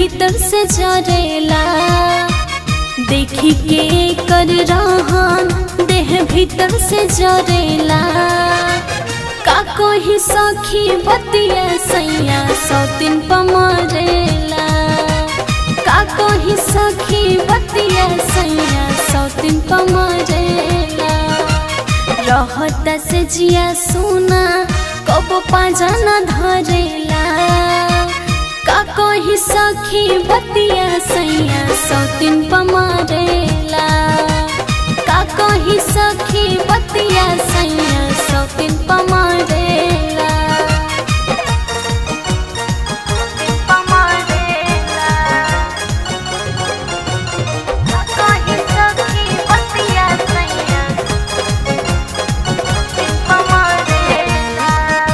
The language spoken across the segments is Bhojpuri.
भीतर से जरेला देखी के कर रहन देह भीतर से जरेला का कोई सखी बतिया सैया सौतिन पमरेला का कोई सखी बतिया सैया सौतिन पमरेला रहत से जिया सुना कब पाजना धरेला का कोई सखी बतिया सैया सौतिन पमरेला का कोई सखी बतिया सैया सौतिन पमरेला कहीं सखी बतिया सैया पमरेला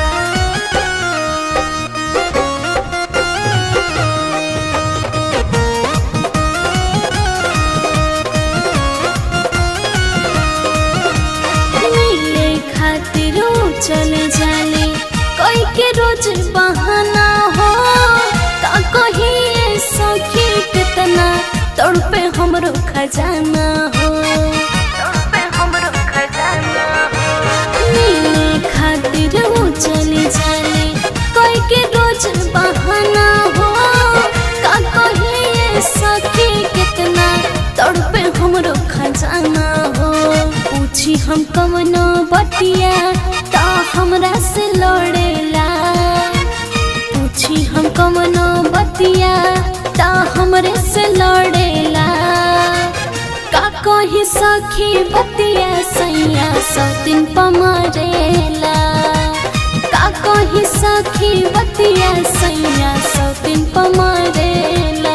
मिले खातिर चले जाले कोई के रोज बहाना हो का कही सखी कितना तड़पे हमरो खजाना हो पे हमरो खजाना मिले खातिर चले जाले कोई के रोज बहाना हो का कही सखी कितना तड़पे हमरो खजाना हो पूछी हम कवनो बतिया ता हमरा से लड़ेला पूछी हम कवनो बतिया ता हमरे से लड़ेला का कोई सखी बतिया सैया सौतिन पमरेला का कोई सखी बतिया सैया सौतिन पमरेला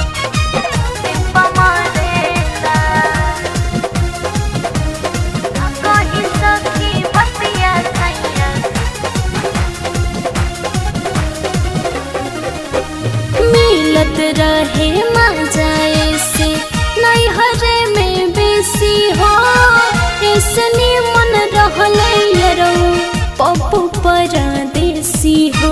पमरेला कहीं सखी बतिया सैया मिलत रहे मजाए से नैहरे में बेसी हो इसने मन रहले यरो पप्पू परदेसी हो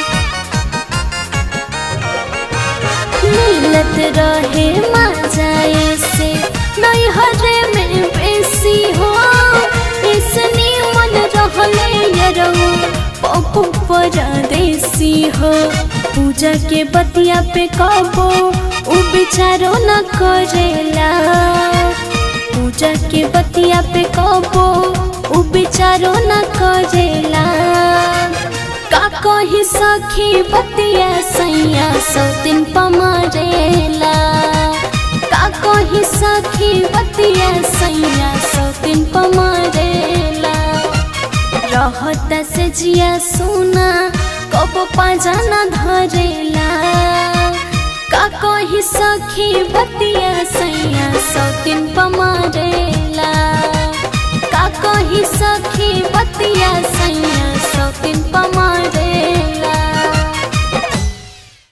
मिलत रहे मजाए से नैहरे में बेसी हो इसने मन रहले यरो पप्पू परदेसी हो पूजा के बतिया पे कबो उ बिचारो न करेला पूजा के बतिया पे कबो उ बिचारो न करेला का कही सखी बतिया सैया सौतिन पमरेला का कही सखी बतिया सैया सौतिन पमरेला रहत से जिया सुना कब पाजना धरेला का कही सखी बतिया सैया सौतिन पमरेला का कही सखी बतिया सैया सौतिन पमरेला